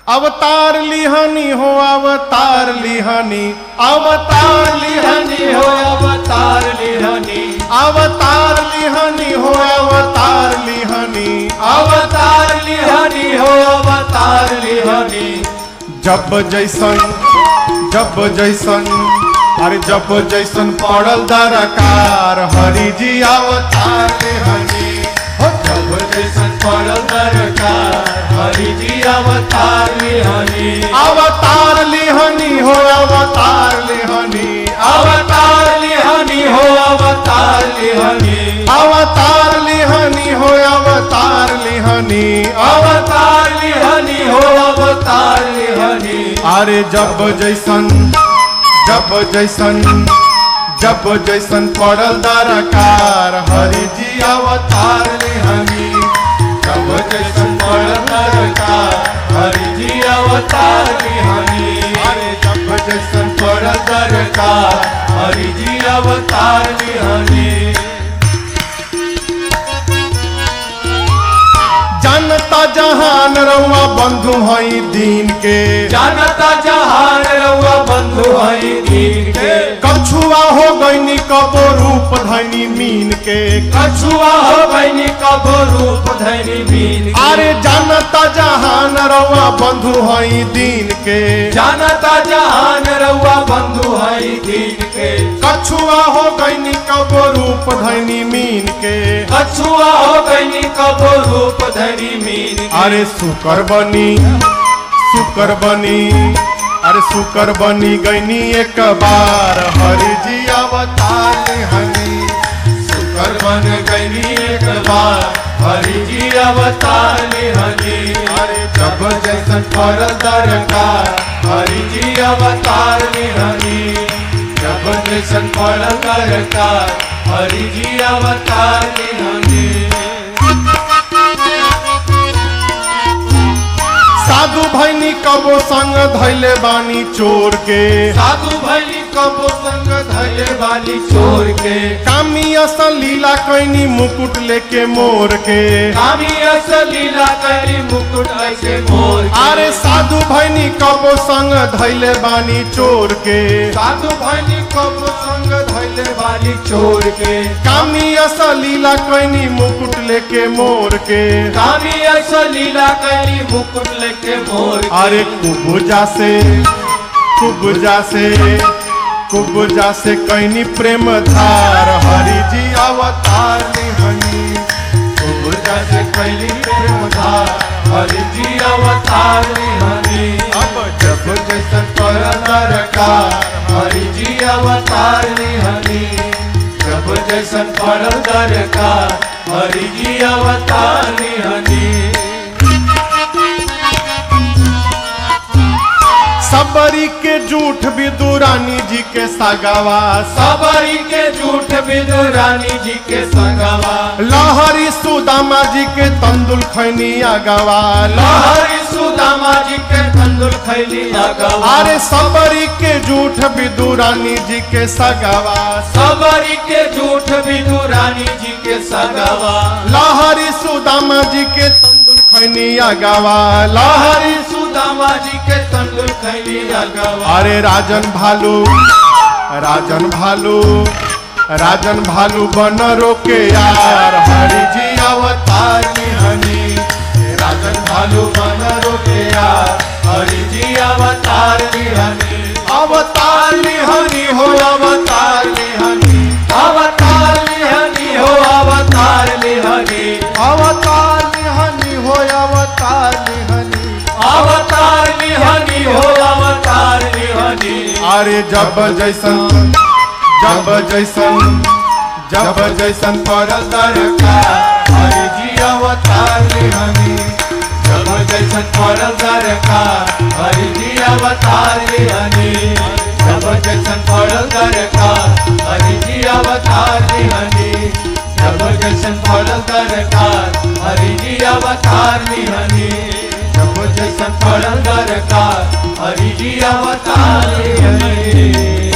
अवतार लिहनी हो अवतार लिहनी अवतार लिहनी हो अवतार लिहनी अवतार लिहनी हो अवतार लिहनी अवतार लिहनी हो अवतार लिहनी जब जैसन जब जैसन अरे जब जैसन पड़ल दरकार हरि जी अवतार लिहनी हो जब जैसन पड़ल दरकार हरि जी अवतार लिहनी अवतार लिहनी हो अवतार लिहनी अवतार लिहनी हो अवतार लिहनी अवतार लिहनी हो अवतार लिहनी अवतार लिहनी हो अवतार लिहनी अरे जब जैसन जब जैसन जब जैसन पड़ल दरकार हरि जी अवतार लिहनी जब जैसन पड़ल दरकार हरि जी अवतार लिहनी अरे जब जैसन पड़ल दरकार हरि जी अवतार लिहनी जनता जहान रउआ बंधु हई दीन के जानता जहान रउआ बंधु हई दीन के कछुआ हो गईनी कबो रूप धनी मीन के कछुआ हो बनी कबो रूप धनी बीन के। अरे जनता जहान रउआ बंधु हई दीन के जानता जहान रउआ बंधु हई दीन के कछुआ हो गईनी कबो रूप धनी मीन के कछुआ हो बनी कबो रूप धनी मीन के। अरे सुकर बनी सुकर बनी अरे सुकर बनी गईनी एक बार हरि जी अवतार हनी कर बन गई एक बार हरि जी अवतार लिहनी अरे जब जैसन पर दरकार हरि जी अवतार लिहनी जब जैसन पर दरकार हरि जी अवतार लिहनी साधु भैनी कबो संग धैले बानी चोर के साधु भैली कबो संग धैले वाली चोर के कामी असल लीला कैनी मुकुट लेके मोर के कामी असलीला करी मुकुट ऐसे मोर के। अरे साधु भैनी कबो संग धैले बानी चोर के साधु भैली कबो संग धैले वाली चोर के कामी असल लीला कैनी मुकुट लेके मोर के कामी ऐसा लीला करी मुकुट लेके मोर के। अरे कुबुजा से कुबुजा से कुबुजा से कैनी प्रेम धार हरि जी अवतार हनी बुझा से कैली प्रेम धार हरि जी अवतार हरि अब जब जैसन पर दरकार हरि जी अवतार हरि जब जैसन पर दरकार हरि जी अवतार हरि सबरी के झूठ विदुरानी जी के सगावा सबरी के झूठ बिदु रानी जी के संगवा लहरी सुदामा जी के तंदुल खैनी अगवा लहरी सुदामा जी के तंदुर खैली अगवा अरे सबरी के झूठ विदुरानी जी के सगावा सबरी के झूठ बिदु रानी जी के सगवा लहरी सुदामा जी के तंदुल खैनी अगवा लहरी हरि सुदामा जी के तंदुर खैली अगवा अरे राजन भालू राजन भालू राजन भालू बन रोके यार हरि जी अवतार हनी राजन भालू मन रोके यार हरि जी अवतार लिहनी अवतार हनी हो अवतार हनी अवतार लिहनी हो अवतार लिहनी अवतार हनी हो अवतार हनी अवतार लिहनी हो अवतार लिहनी अरे जब जैसन जब जैसन जब जैसन पड़ल दरकार हरि जी अवतार हनी जब जैसन पड़ल दरकार हरि जी अवतार लिहनी जब जैसन पड़ल दरकार हरि जी अवतार लिहनी जब जैसन पड़ल दरकार हरि जी अवतार लिहनी जब जैसन पड़ल दरकार हरि जी अवतार लिहनी